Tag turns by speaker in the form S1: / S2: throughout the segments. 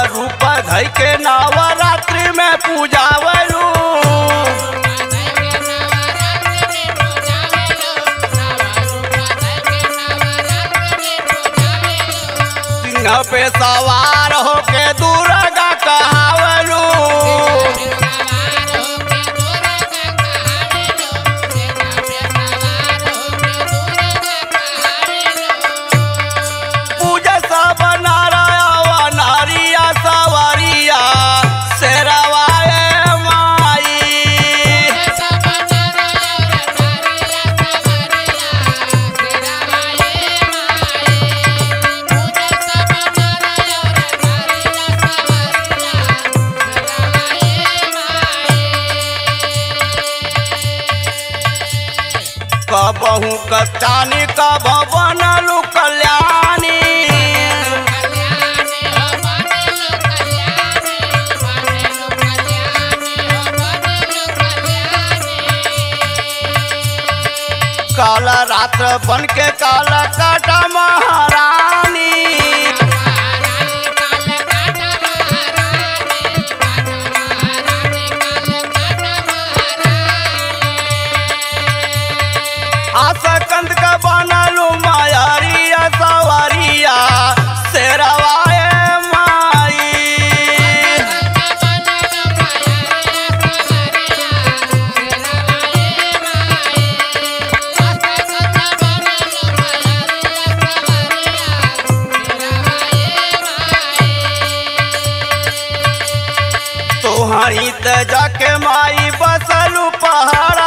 S1: रूप धई के नवरात्रि में पूजावलू सिंह पे सवार होके दुर्गा कहावलू पूजा सब नारायण नारिया सवारिया शेरवाए माई कबहू कचानी कब बनलू कल्याणी काल रात्र बन के काल काटा महारानी आशा कंद का बनलू मायारिया सवारिया शेरवाए माई तोहरी त जाके माई बसलू पहाड़ा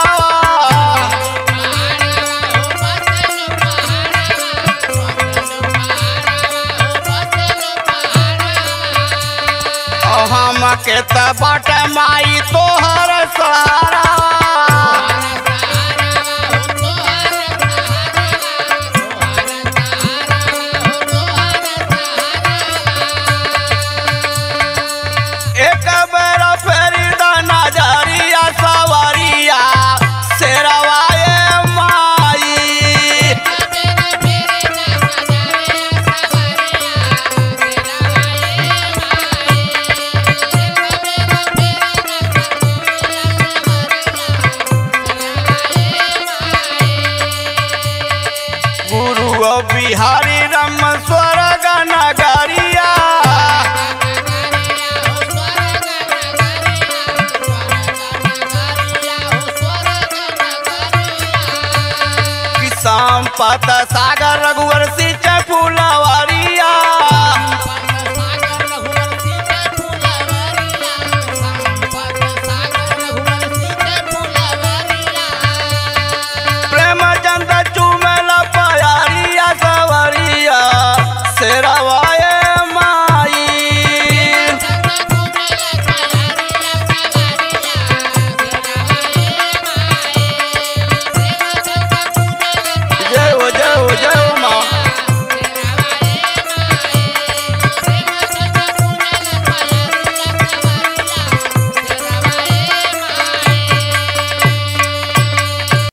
S1: हम के त बाट माई तोहर सहारा एक बेर फेरी द नजरिया सवारिया शेरवाए माई गुरु बिहारी रम स्वर्ग नगरिया किसान पत सागर रघुवर